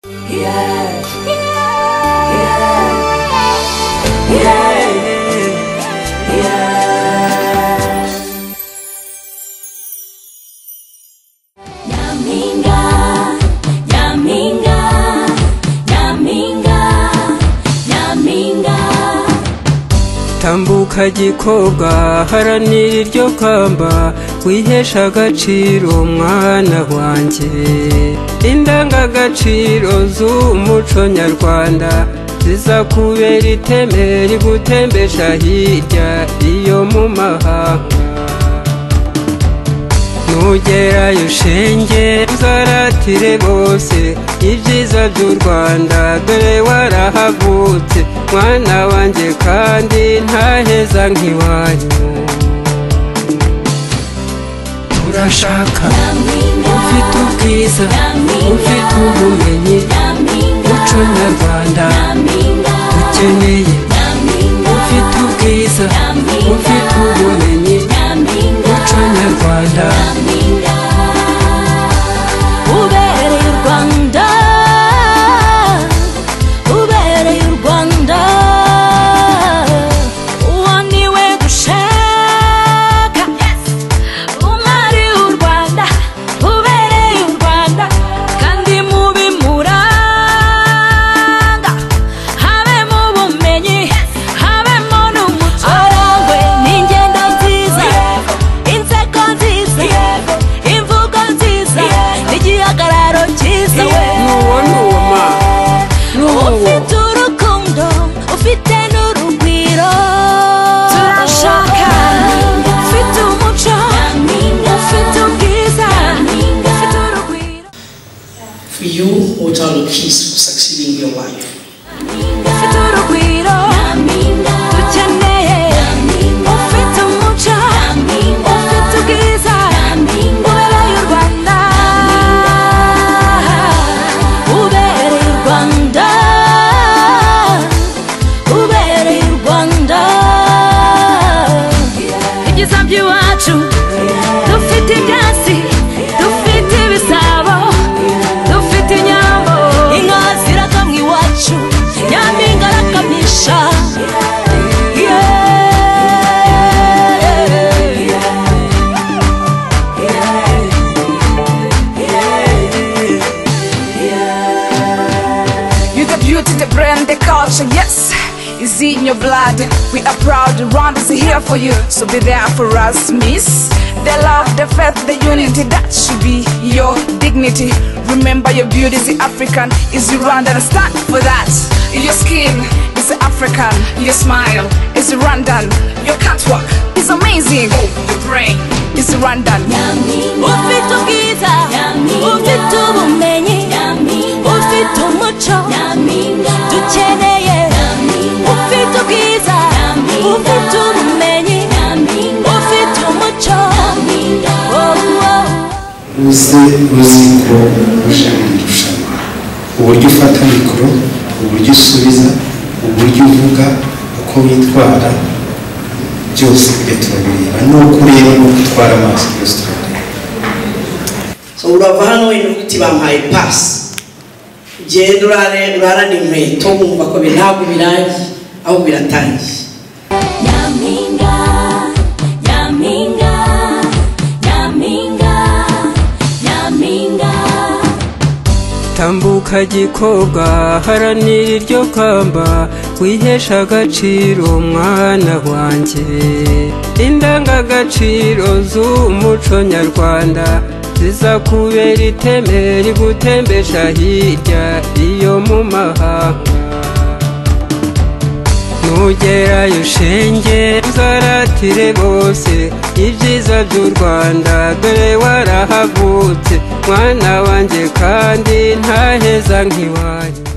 yeah, yeah, yeah, yeah. Yaminga, yaminga, yaminga, yaminga. tambuka gikobwa haranira iryo kamba wihesha agaciro mwana wanjye indangagaciro z'umuco nyarwanda zizakubera iteme rigutembesha hirya iyo mu mahanga nugerayo ushenge uzaratire bose ibyiza by'u rwanda dore warahagutse mwana wanjye kandi ntaheza nk'iwanyu urashaka ufite ubwiza ufite ubumenyi muco nyarwanda dukeneye ufite ubwiza ufite ubumenyi muco nyarwanda Ubereye u Rwanda, ubereye u Rwanda, uwo ni we dushaka. Umwari w'u Rwanda, ubereye u Rwanda, kandi mubimuranga. Habemo ubumenyi, habemo n'umuco. Arangwe n'ingendo nziza, inseko nziza, imvugo nziza, n'igihagararo cyiza we. nuwo nuwo ma nuwo Ufite urukundo, ufite n'urugwiro Turashaka Ufite umuco, ufite ubwiza Ufite urugwiro For you, Hotel of Peace will succeed in your life. Ufite urugwiro Dukeneye Ufite umuco, ufite ubwiza Ubereye u Rwanda Ubereye u Rwanda Ubereye u Rwanda Ibyiza by'iwacu Dufite ibyansi Dufite ibisabo Dufite inyambo Inka zirakamwa iwacu Nyampinga arakamisha Yeah. You the beauty, the brand, the culture, yes, is in your blood. We are proud, Rwanda is here for you, so be there for us, miss. The love, the faith, the unity, that should be your dignity. Remember your beauty is the African, is Rwanda, and stand for that. Your skin is African, your smile is Rwandan, your catwalk is amazing, your brain is Rwandan. ufite ubwiza ufite ubumenyi ufite umuco dukeneye ufite ubwiza ufite ubumenyi ufite umuco Oh, oh. uze uziko uje mu irushanwa uburyo ufata mikoro uburyo usubiza uburyo uvuga uko witwara byose tujya turabireba n'uko ureba n'uko utwara amaso byose turabireba So urava hano inyuguti bampaye pasi ugenda urare urarana inkweto wumva ko bi- ntabwo birangiye ahubwo biratangiye Yaminga, Yaminga, Yaminga, Yaminga. tambuka gikobwa haranira iryo kamba wihesha agaciro mwana wanjye indangagaciro z'umuco nyarwanda zizakubera iteme rigutembesha hirya iyo mu mahanga nugerayo ushenge uzaratire bose ibyiza by'u rwanda dore warahagutse mwana wanjye kandi ntaheza nk'iwanyu